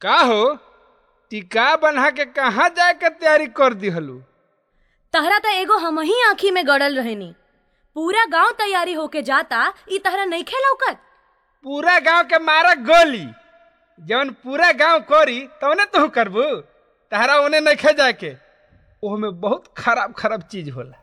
का हो टिका बन्हा के कहाँ जाए के तैयारी कर दिहलू तहरा त एगो हम ही आँखी में गड़ल रहनी पूरा गांव तैयारी होके जाता ई तहरा नहीं लौकत पूरा गांव के मारा गोली जवन पूरा गांव करी तवने तू करबू तहरा ओने नखे जाए के ओहमे बहुत खराब खराब चीज होला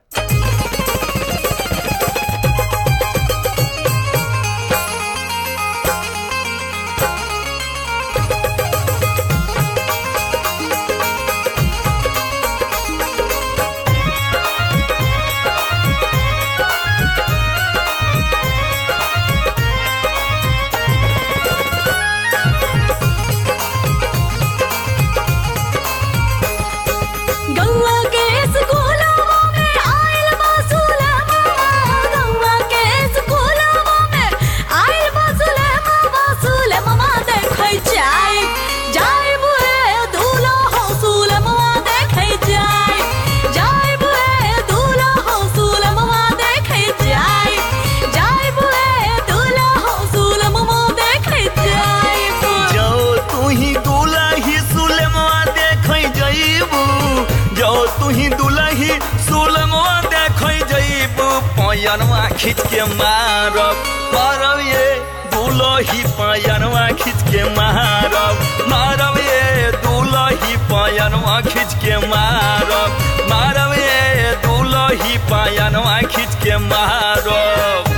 गौवा के स्कूलवा में आइल बा सुलेमा गौवा के स्कूलवा में आइल बा सुलेमा सुलेमा देखै जाय जाय बुए दूल्हा हो सुलेमा देखै जाय जाय बुए दूल्हा हो सुलेमा देखै जाय जाय बुए दूल्हा हो सुलेमा देखै जाय जो तू ही दुलही सुलमवा देखै जइबू जो तू ही दुलही सुलमवा देखै जइबू पयनवा खींच के मारब मारब ये दुलही पयनवा खींच के मारब मारब ये दुलही पयनवा खींच के मारब मारब ये दुलही पयनवा खींच के मारब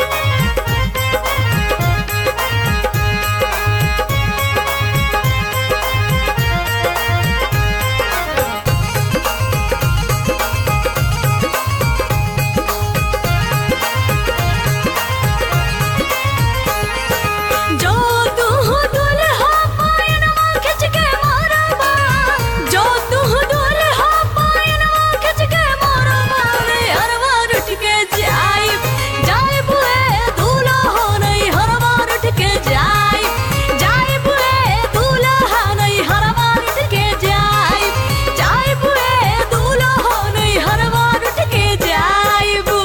जो तू दुल्हा पायनवा खिंच के मारबा जो तू दुल्हा पायनवा खिंच के मारबा रे हरवा उठ के जाई जाई बुए दूल्हा हो नहीं हरवा उठ के जाई जाई बुए दूल्हा नहीं हरवा उठ के जाई जाई बुए दूल्हा हो नहीं हरवा उठ के जाई बु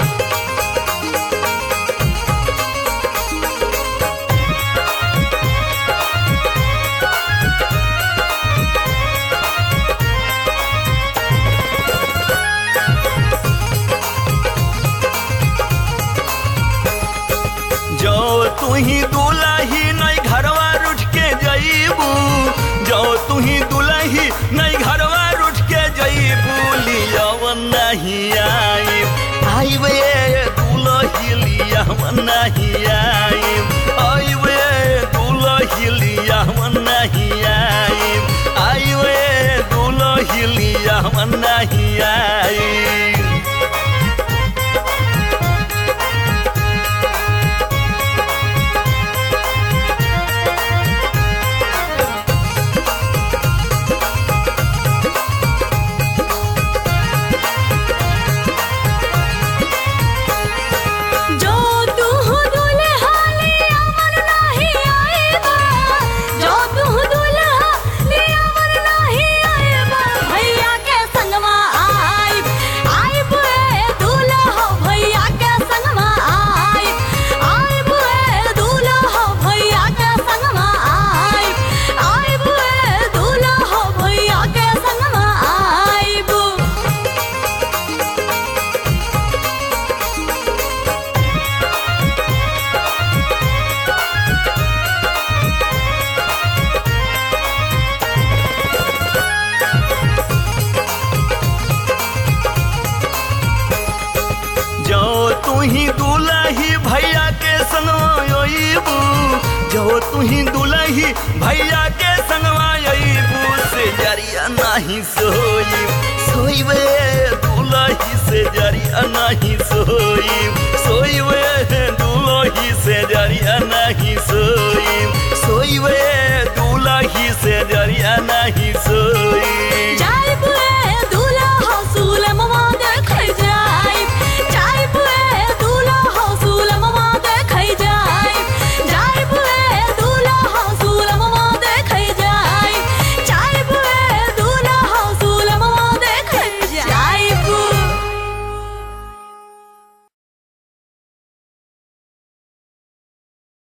जो तू ही दुलही नहीं घरवा रुठ के जइबू जो तू ही दुलही नहीं घरवा रुठ के जइबू लियाव नहीं आई आइबे दुलही लियाव नहीं आई आइबे दुलही लियाव नहीं आई आइबे दुलही लियाव नहीं आई जो तू दुल्हा ले अमर नहीं आएगा जो तू दुल्हा ले अमर नहीं आएगा भैया के संगवा आई आई बुए दूल्हा हो भैया के संगवा आई आई बुए दूल्हा हो भैया के संगवा आई आई बुए दूल्हा हो भैया के संगवा आई बु जो तू ही दुलही भैया के संगवाइबू जो तू ही दुलही भैया के संगवाइबू से जरिया नहीं सोई सोईबे दुलही से जरिया नहीं सोई सोईबे दुलही से जरिया नहीं सोई